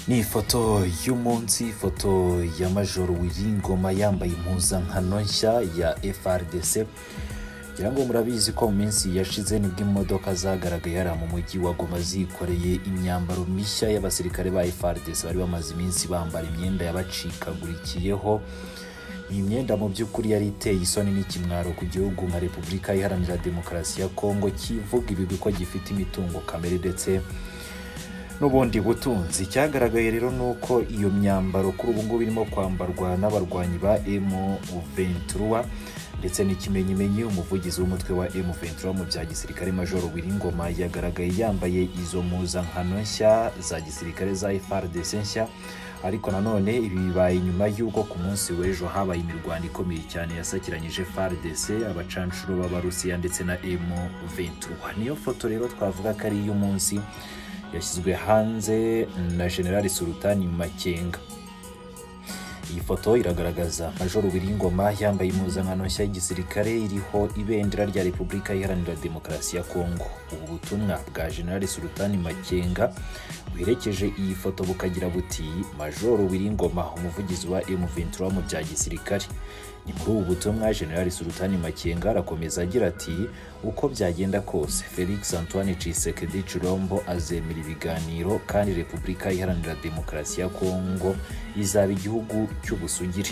ni ifoto y'umunsi ifoto ya majoro wiringoma yambaye impuzankano nshya ya frdc ngira ngo murabizi ko mu minsi yashize nibwo imodoka zagaragaye hariya mu mujyi wa goma zikoreye imyambaro mishya y'abasirikare ba frdc bari bamaze iminsi bambara imyenda yabacikagurikiyeho iyi myenda mu by'ukuri yari iteye isoni n'ikimwaro ku gihugu nka repubulika iharanira demokarasi ya kongo kivuga ibigwi ko gifite imitungo kamere ndetse n'ubundi butunzi icyagaragaye rero ni uko iyo myambaro kuri ubu ngubu irimo kwambarwa n'abarwanyi ba M23 ndetse n'ikimenyimenyi umuvugizi w'umutwe wa M23 mu bya gisirikare majoro Wiringoma yagaragaye yambaye izo mpuzankano nshya za gisirikare za FARDC nshya ariko nanone ibi bibaye nyuma y'uko ku munsi w'ejo habaye imirwano ikomeye cyane yasakiranyije FARDC abacanshuro b'abarusiya ndetse na M23 niyo foto rero twavuga ko ari iy'umunsi yashyizwe hanze na generali sultani makenga iyi foto iragaragaza majoro wiringoma yambaye impuzankano nshya y'igisirikare iriho ibendera rya repubulika iharanira demokarasi ya kongo ubu butumwa bwa generali sultani makenga buherekeje iyi foto bukagira buti majoro wiringoma umuvugizi wa m23 mu bya gisirikare ni muri ubu butumwa generali sultani makenga arakomeza agira ati uko byagenda kose felix antoine cisekedi cirombo azemera ibiganiro kandi repubulika iharanira demokarasi ya kongo izaba igihugu cy'ubusugire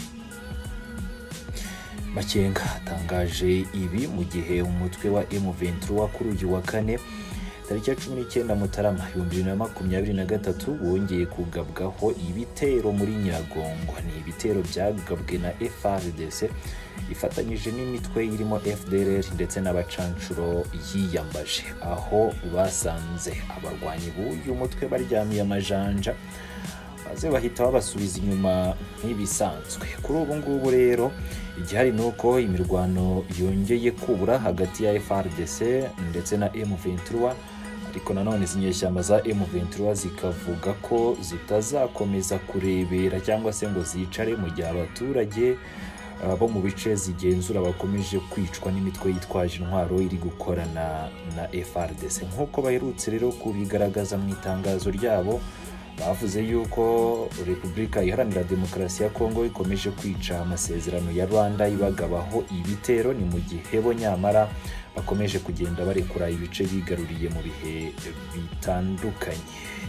makenga atangaje ibi mu gihe umutwe wa m23 kuri uyu wa kane tariki ya cumi n'icyenda mutarama ibihumbi bibiri na makumyabiri na gatatu wongeye kugabwaho ibitero muri nyiragongo ni ibitero byagabwe na frdc ifatanyije n'imitwe irimo fdrr ndetse n'abacanshuro yiyambaje aho basanze abarwanyi b'uyu mutwe baryamiye amajanja maze bahita babasubiza inyuma nk'ibisanzwe kuri ubu ngubu rero igihari ni uko imirwano yongeye kubura hagati ya frdc ndetse na m23 ariko nanone izi nyeshyamba za M23 zikavuga ko zitazakomeza kurebera cyangwa se ngo zicare mu gihe abaturage bo mu bice zigenzura bakomeje kwicwa n'imitwe yitwaje intwaro iri gukorana na FRDC nk'uko baherutse rero kubigaragaza mu itangazo ryabo bavuze yuko repubulika iharanira demokarasi ya kongo ikomeje kwica amasezerano ya rwanda ibagabaho ibitero ni mu gihe bo nyamara bakomeje kugenda barekura ibice bigaruriye mu bihe bitandukanye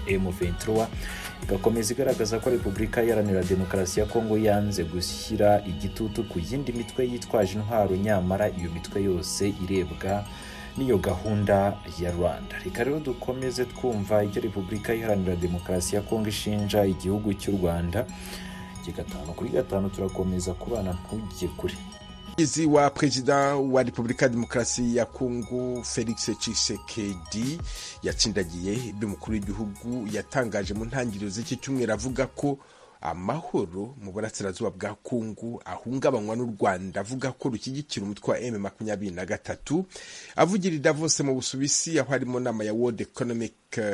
M23 igakomeza igaragaza ko repubulika iharanira demokarasi ya kongo yanze gushyira igitutu ku yindi mitwe yitwaje intwaro nyamara iyo mitwe yose irebwa n'iyo gahunda ya rwanda reka rero dukomeze twumva icyo repubulika iharanira demokarasi ya kongo ishinja igihugu cy'u rwanda gatanu kuri gatanu turakomeza kubana ntujye kure umuvugizi wa perezida wa repubulika ya demokarasi ya kongo felix cisekedi yatsindagiye ibyo umukuru w'igihugu yatangaje mu ntangiriro z'iki cyumweru avuga ko amahoro mu burasirazuba bwa kongo ahungabanywa n'u rwanda avuga ko rushyigikira umutwe wa m makumyabiri na gatatu avugira davos mu busuwisi aho harimo nama ya world economic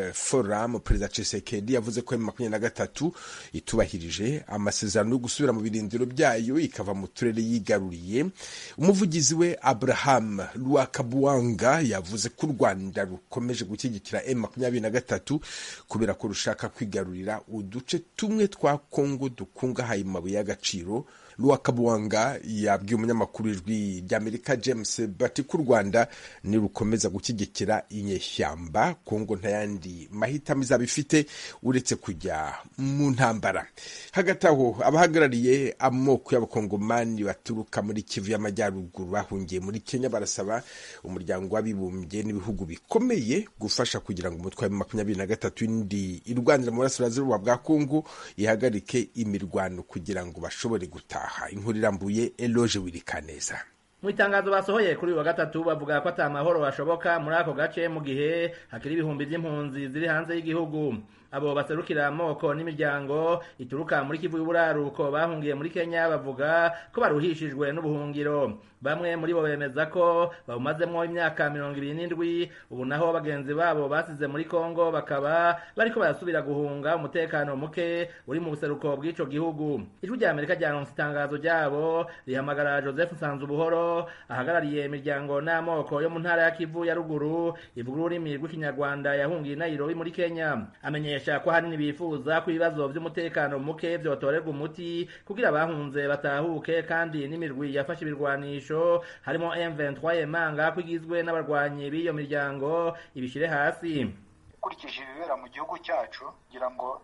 forum perezida cisekedi yavuze ko m makumyabiri na gatatu itubahirije amasezerano yo gusubira mu birindiro byayo ikava mu turere yigaruriye umuvugizi we abraham rwakabuwanga yavuze ko u rwanda rukomeje gushyigikira m makumyabiri na gatatu kubera ko rushaka kwigarurira uduce tumwe twa kongo dukungahaye mu mabuye y'agaciro rwakabuwanga yabwiye umunyamakuru ijwi ry'amerika james bati ko u rwanda nirukomeza gushyigikira inyeshyamba kongo ntayandi mahitamo izaba ifite uretse kujya mu ntambara hagati aho abahagarariye amoko y'abakongomani baturuka muri kivu y'amajyaruguru bahungiye muri kenya barasaba umuryango w'abibumbye n'ibihugu bikomeye gufasha kugira ngo umutwe wa makumyabiri na gatatu indi irwanira mu burasirazuba bwa kongo ihagarike imirwano kugira ngo bashobore gutaha inkuru irambuye eloge wirikaneza mu itangazo basohoye kuri uyu wa gatatu bavuga ko ata mahoro ashoboka muri ako gace mu gihe hakiri ibihumbi by'impunzi ziri hanze y'igihugu abo baserukira amoko n'imiryango ituruka muri kivu y'uburaruko bahungiye muri kenya bavuga ko baruhishijwe n'ubuhungiro bamwe muri bo bemeza ko bawumazemo imyaka mirongo ibiri n'indwi ubu naho bagenzi babo basize muri kongo bakaba bariko barasubira guhunga umutekano muke uri mu buseruko bw'ico gihugu ijwi rya amerika ryaronse itangazo ryabo rihamagara joseph nsanzubuhoro ahagarariye imiryango n'amoko yo mu ntara ya kivu ya ruguru ivuga ururimi rw'ikinyarwanda yahungiye i nairobi muri kenya amenyesha bamenyesha ko ahanini bifuza ko ibibazo vy'umutekano muke vyotorerwa umuti kugira abahunze batahuke kandi n'imirwi yafashe ibirwanisho harimo M23 Yemanga ko igizwe n'abarwanyi b'iyo miryango ibishire hasi ukurikije ibibera mu gihugu cyacu kugira ngo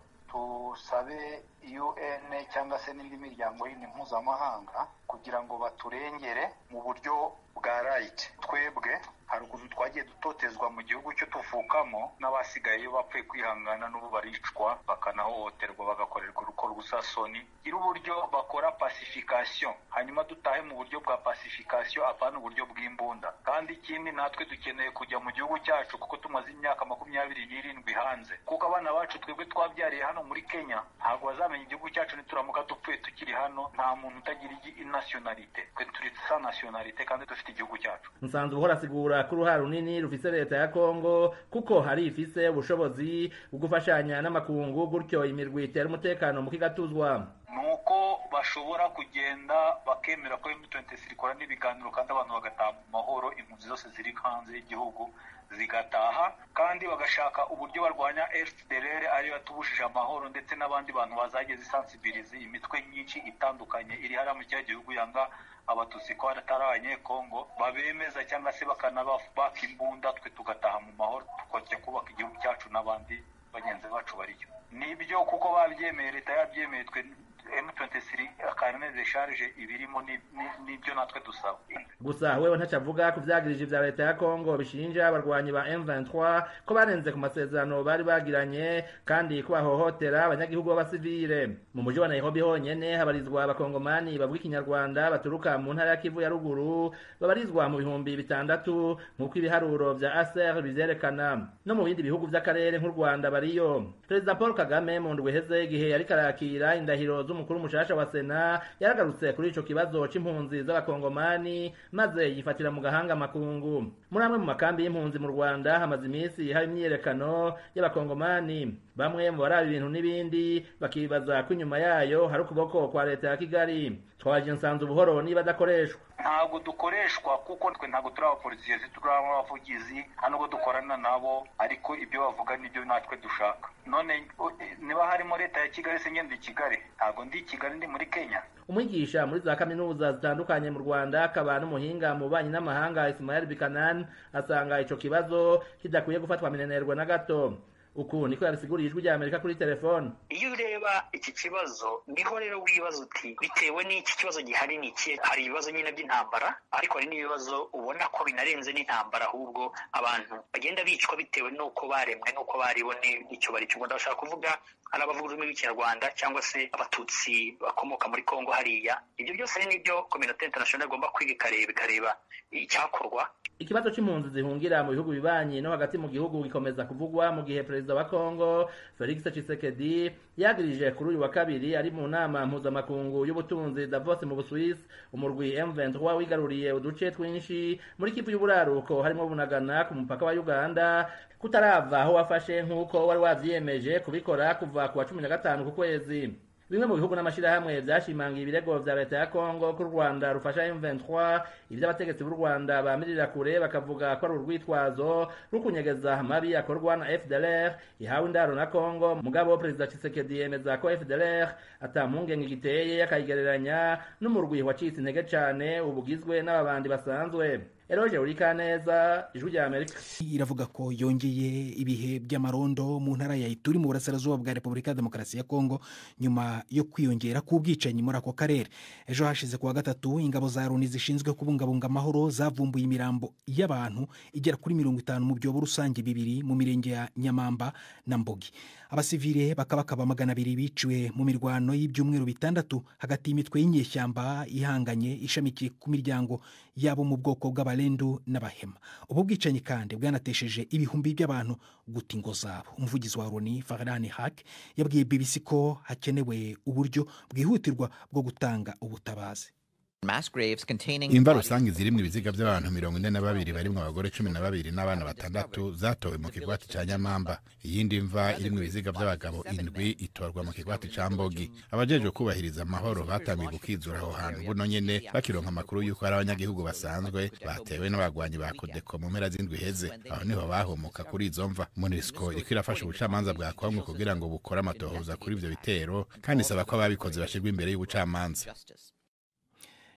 tusabe UN cyangwa se n'indi miryango yindi mpuzamahanga kugira ngo baturengere mu buryo bwa right twebwe hari ukuntu twagiye dutotezwa mu gihugu cyo tuvukamo n'abasigaye bapfuye kwihangana n'ubu baricwa bakanahohoterwa bagakorerwa uruko rw'usasoni gira uburyo bakora pacification hanyuma dutahe mu buryo bwa pacification apana uburyo bw'imbunda kandi ikindi natwe dukeneye kujya mu gihugu cyacu kuko tumaze imyaka makumyabiri n'irindwi hanze kuko abana bacu twebwe twabyariye hano muri kenya ntabwo bazamenya igihugu cyacu nituramuka dupfuye tukiri hano nta muntu utagira nationalite twe turi sa nationalite kandi dufite igihugu cyacu nsanzwe uhora asigura ko uruhare runini rufise leta ya kongo kuko hari ifise ubushobozi bwo gufashanya n'amakungu gutyo imirwi itera umutekano mu kigatuzwa nuko bashobora kugenda bakemera ko M23 ikora n'ibiganiro kandi abantu bagataha mu mahoro impunzi zose ziri hanze y'igihugu zigataha kandi bagashaka uburyo barwanya FDLR ari batubujije amahoro ndetse n'abandi bantu bazageze isansibilize imitwe myinshi itandukanye iri hariya mu cya gihugu yanga abatutsi ko atari abanyekongo babemeza cyangwa se bakanabaka imbunda twe tugataha mu mahoro tukajya kubaka igihugu cyacu n'abandi bagenzi bacu bariyo nibyo kuko babyemeye leta yabyemeye twe M23 akarine de charge ibirimo nibyo natwe dusaba gusa wewe ntaco avuga ku vyagirije vya leta ya Kongo bishinja abarwanyi ba M23 ko barenze ku masezerano bari bagiranye kandi ko bahohotera abanyagihugu b'abasivile mu muji wa Nairobi honyene habarizwa abakongomani bavuga ikinyarwanda baturuka mu ntara ya Kivu ya ruguru babarizwa mu bihumbi bitandatu nk'uko ibiharuro vya ASER bivyerekana no mu bindi bihugu vy'akarere nk'u Rwanda bariyo Perezida Paul Kagame mu ndwi iheze igihe yariko arakira indahiro z'umukuru mushasha wa Sena yaragarutse kuri ico kibazo c'impunzi z'abakongomani maze yifatira mu gahanga makungu muri amwe mu makambi y'impunzi mu Rwanda hamaze iminsi hari imyiyerekano y'abakongomani bamwe mu baraba ibintu n'ibindi bakibaza ko inyuma yayo hari ukuboko kwa leta ya Kigali twaje nsanze ubuhoro niba adakoreshwa ntabwo dukoreshwa kuko twe ntabwo turi abapolisiye turi abavugizi nta nubwo dukorana nabo ariko ibyo bavuga nibyo natwe dushaka none niba harimo leta ya kigali se ngende i kigali ntabwo ndi i kigali ndi muri kenya umwigisha muri za kaminuza zitandukanye mu rwanda akaba n'umuhinga mu bubanyi n'amahanga ismael bikanan asanga ico kibazo kidakwiye gufatwa minenerwa na gato uku niko yabisiguriye ijwi rya amerika kuri telefone iyo ureba iki kibazo niho rero wibaza uti bitewe n'iki kibazo gihari ni iki hari ibibazo nyine by'intambara ariko hari n'ibibazo ubona ko binarenze n'intambara ahubwo abantu bagenda bicwa bitewe n'uko baremwe n'uko baribone icyo bari cyo ndashaka kuvuga hari abavuga ururimi rw'ikinyarwanda cyangwa se abatutsi bakomoka muri kongo hariya ibyo byose ni nibyo kominote international igomba kwiga ikareba ikareba icyakorwa ikibazo c'impunzi zihungira mu bihugu bibanyi no hagati mu gihugu gikomeza kuvugwa mu gihe perezida wa Kongo Felix Tshisekedi yagirije kuri uyu wa kabiri ari mu nama mpuzamakungu y'ubutunzi Davos mu Busuwisi umurwi M23 wigaruriye uduce twinshi muri kivu y'uburaruko harimo bunagana ku mupaka wa Uganda kutarava aho wafashe nk'uko wari wavyiyemeje kubikora kuva ku wa cumi na gatanu ku kwezi bimwe mu bihugu n'amashirahamwe vyashimangiye ibirego vya leta ya Kongo ko u Rwanda rufasha M23 ivyo abategetsi b'u Rwanda bamirira kure bakavuga ko ari urwitwazo rukunyegeza amabi akorwa na FDLR ihawe indaro na Kongo mugabo perezida Tshisekedi yemeza ko FDLR ata mpungenge giteye akayigereranya n'umurwi wacitse intege cane ubugizwe n'ababandi basanzwe Eroje Urikaneza ijwi rya Amerika iravuga ko yongeye ibihe by'amarondo mu ntara ya Ituri mu burasirazuba bwa Repubulika ya Demokarasi ya Kongo nyuma yo kwiyongera k'ubwicanyi muri ako karere ejo hashize kuwa gatatu ingabo za Loni zishinzwe kubungabunga amahoro zavumbuye imirambo y'abantu igera kuri mirongo itanu mu byobo rusange bibiri mu mirenge ya Nyamamba na Mbogi abasivile bakabakaba magana abiri biciwe mu mirwano y'ibyumweru bitandatu hagati y'imitwe y'inyeshyamba ihanganye ishamikiye ku miryango yabo mu bwoko bw'abalendu n'abahema ubu bwicanyi kandi bwanatesheje ibihumbi by'abantu guta ingo zabo umuvugizi wa Loni Farhan Haq yabwiye BBC ko hakenewe uburyo bwihutirwa bwo gutanga ubutabazi imva rusange zirimwo ibiziga by'abantu mirongo ine na babiri barimwo abagore cumi na babiri n'abana batandatu zatowe mu kigwati ca nyamamba iyindi mva irimwo ibiziga by'abagabo indwi itorwa mu kigwati ca mbogi abajejwe kubahiriza amahoro batangiye gukizura aho hantu buno nyene bakironka amakuru y'uko hari abanyagihugu basanzwe batewe n'abagwanyi ba kodeko mu mpera z'indwi iheze aho niho bahomoka kuri izo mva monisco iriko irafasha ubucamanza bwa kongo kugira ngo bukore amatohoza kuri ivyo bitero kandi isaba ko ababikoze bashirwa imbere y'ubucamanza